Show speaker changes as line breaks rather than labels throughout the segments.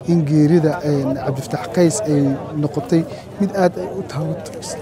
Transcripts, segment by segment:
in geerida cabdifataax qays ay noqotay mid aad ay u taawaturaysa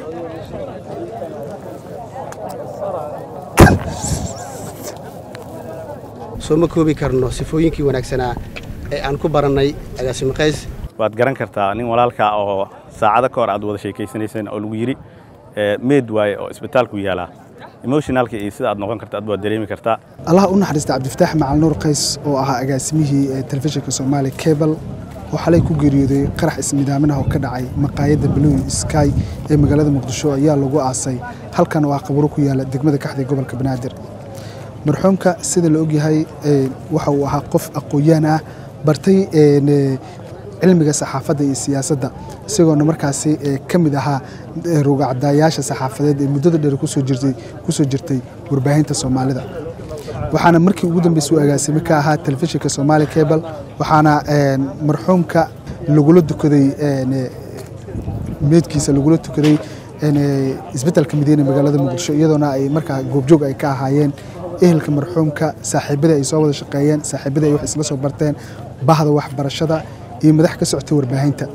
soo ma koobi karno sifooyinkii wanaagsanaa ee aan ku barannay agaasimo qays
waad garan kartaa nin walaalkaa oo saacado ka hor aad wada sheekaysanayseen oo lagu yidhi meed waaye oo isbitaalku yaalaa emotionalka iyo sida aad noqon karta ad waad dareemi kartaa
allaha u naxariista cabdifataax macal nuur qays oo ahaa agaasimihii telefishinka soomaali cebal oo xalay ku geeriyooday qarax ismidaaminaha oo ka dhacay maqaayadda blue sky ee magaalada muqdisho ayaa lagu aasay halkan oo ah qaburo ku yaala degmada kaxda gobolka banaadir marxuumka sida la ogyahay waxa uu ahaa qof aqoon-yaan ah bartay cilmiga saxaafadda iyo siyaasadda isagoona markaasi ka mid ahaa rugacdaayaasha saxaafadeed ee muddada dheer kusoo jirtay warbaahinta soomaalida waxaana markii ugu dambeysay u agaasime ka ahaa telefishinka somaali cebal waxaana marxuumka lagula tukaday meedkiisa lagula tukaday isbeddelka madiina magaalada muqdisho iyadoona ay markaa goobjoog ay ka ahaayeen ehelka marxuumka saaxiibadii ay soo wada shaqeeyeen saaxiibadii ay wax isla soo barteen bahda waxbarashada iyo madax ka socotay warbaahinta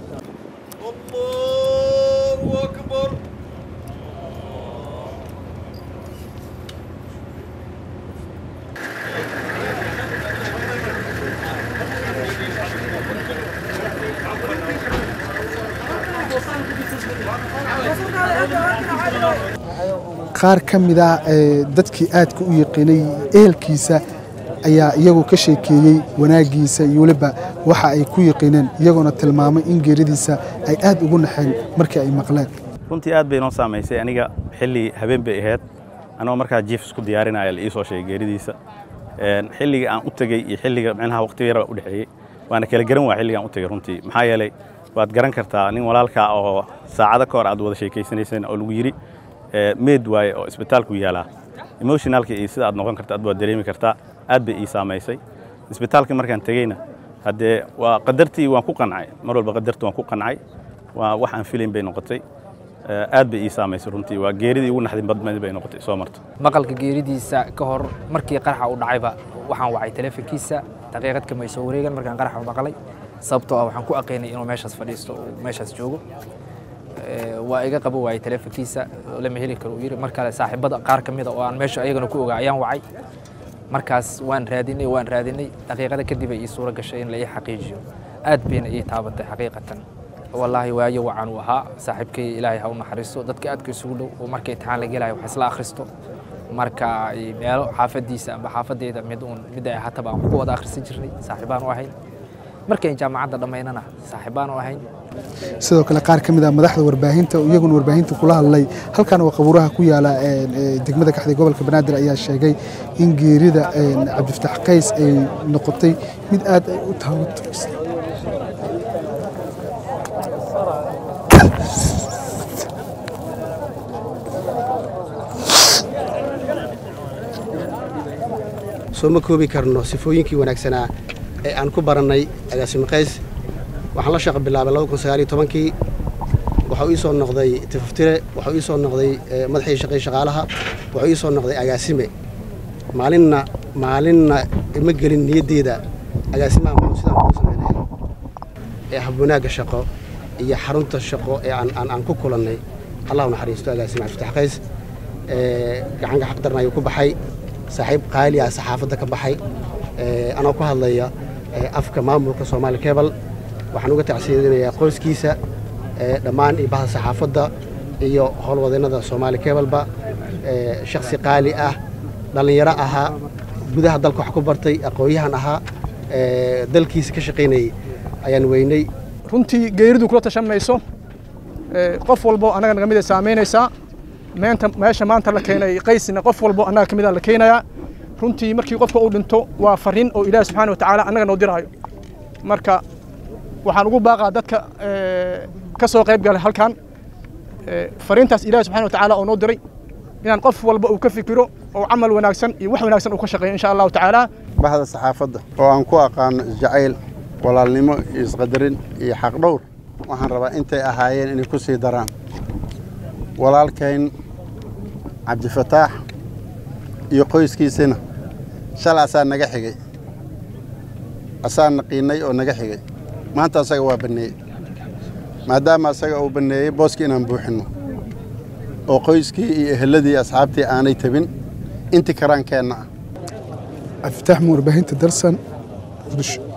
qaar ka mid ah dadkii aadka u yaqiinay ehelkiisa ayaa iyagu ka sheekeeyey wanaaggiisa iyo weliba waxa ay ku yaqiineen iyagoona tilmaamay in geeridiisa ay aad ugu naxeen markii ay maqleen
runtii aad bay noo saamaysay aniga xilli habeen bay ahayd anagoo markaa jiif isku diyaarinaya la ii soo sheegay geeridiisa xilliga aan u tegey iyo xilliga micnaha waqti yar baa u dhexeeyey waana kala garan waa xilliga aan u tegey runtii maxaa yeelay waad garan kartaa nin walaalkaa oo saacado ka hor aad wada sheekaysanayseen oo lagu yidhi meed waaye oo isbitaalku yaalaa emotionalka iyo sida aad noqon karta ad waad dareemi kartaa aad bay ii saamaysay isbitaalkii markaan tegeyna haddee waa qadartii waan ku qancay mar walba qadartii waan ku qancay waa wax aan filayn bay noqotay aad bay ii saamaysay runtii waa geeridii ugu naxdin badmadi bay noqotay soo marto
maqalka geeridiisa ka hor markii qaraxa u dhacayba waxaan wacay teleefonkiisa daqiiqad kama soo wareegan markaan qaraxa maqlay sababtoo ah waxaan ku aqaynay inuu meeshaas fadhiisto oo meeshaas joogo waa iga qabo waayey teleefonkiisa lama heli karo uu yidhi mar kale saaxiibada qaar ka mida oo aan meesha ayagana ku ogaa ayaan wacay markaas waan raadinay waan raadinay daqiiqada kadib ay ii suuro gashay in la ii xaqiijiyo aad bayna ii taabatay xaqiiqatan wallaahi waayo wacan uu ahaa saaxiibkay ilaahay ha u naxariisto dadka aadka isugu dhow oo marka imtixaan la gelayo wax isla akhristo marka meelo xaafadiisa amba xaafadeyda mid uun mid ay ahaataba aan ku wada akhrisan jirnay saaxiibaan u ahayn markayn jaamacadda dhammaynana saaxiibaan u ahayn
sidoo kale qaar ka mid ah madaxda warbaahinta iyaguna warbaahinta kula hadlay halkan oo qabuuraha ku yaala degmada kaxday gobolka banaadir ayaa sheegay in geerida cabdifataax qays ay noqotay mid aad ay u taawaturaysa
soo ma koobi karno sifooyinkii wanaagsanaa ee aan ku barannay agaasimo qays waxaan la shaqo bilaabay laba kun sagaaliyo tobankii waxau ii soo noqday tifaftire waxau ii soo noqday madaxii shaqay shaqaalaha waxau ii soo noqday agaasime maalinna maalinna ima gelin niyaddeeda agaasimaha muxuu sidaan kuu samaynaya ee habwanaagga shaqo iyo xarunta shaqo ee aan aan ku kulannay allah u naxariisto agaasime cabdifatax qays gacanka xaqdarna ayuu ku baxay saaxiib qaali ah saxaafadda ka baxay anoo ku hadlaya afka maamulka soomaali cebal waxaan uga tacsiidinayaa qoyskiisa dhammaan iyo bahda saxaafadda iyo howlwadeennada soomaali kebalba shaksi qaali ah dhallinyaro ahaa gudaha dalka wax ku bartay aqoon-yahan ahaa dalkiisa ka shaqaynayay ayaan weynay
runtii geeridu kula tashan mayso qof walbo annaga naga mid ay saamaynaysaa meenta meesha maanta la keenay qaysina qof walbo annaga ka mid a la keenayaa runtii markii qofka uu dhinto waa fariin oo ilaahi subxaana watacaala annaga noo diraayo marka waxaan ugu baaqaa dadka ka soo qayb galay halkan fariintaas ilaahi subxana watacaala oo noo diray inaan qof walba uu ka fikiro oo camal wanaagsan iyo wax wanaagsan uu ka shaqeeyo insha allahu tacaala
bahda saxaafadda oo aan ku aqaano isjacayl walaalnimo iyo isqadarin iyo xaqdhowr waxaan rabaa intay ahaayeen inay ku sii daraan walaalkayn cabdifataax iyo qoyskiisina shalay asaa naga xigay asaa naqiinay oo naga xigay maanta asaga waa banneeyey maadaama asaga uu banneeyey booskii inaan buuxinno oo qoyskii iyo eheladii asxaabtii aanay tabin intii karaankeenna ah
cabdifitaax muur baahinta dalsan muqdisho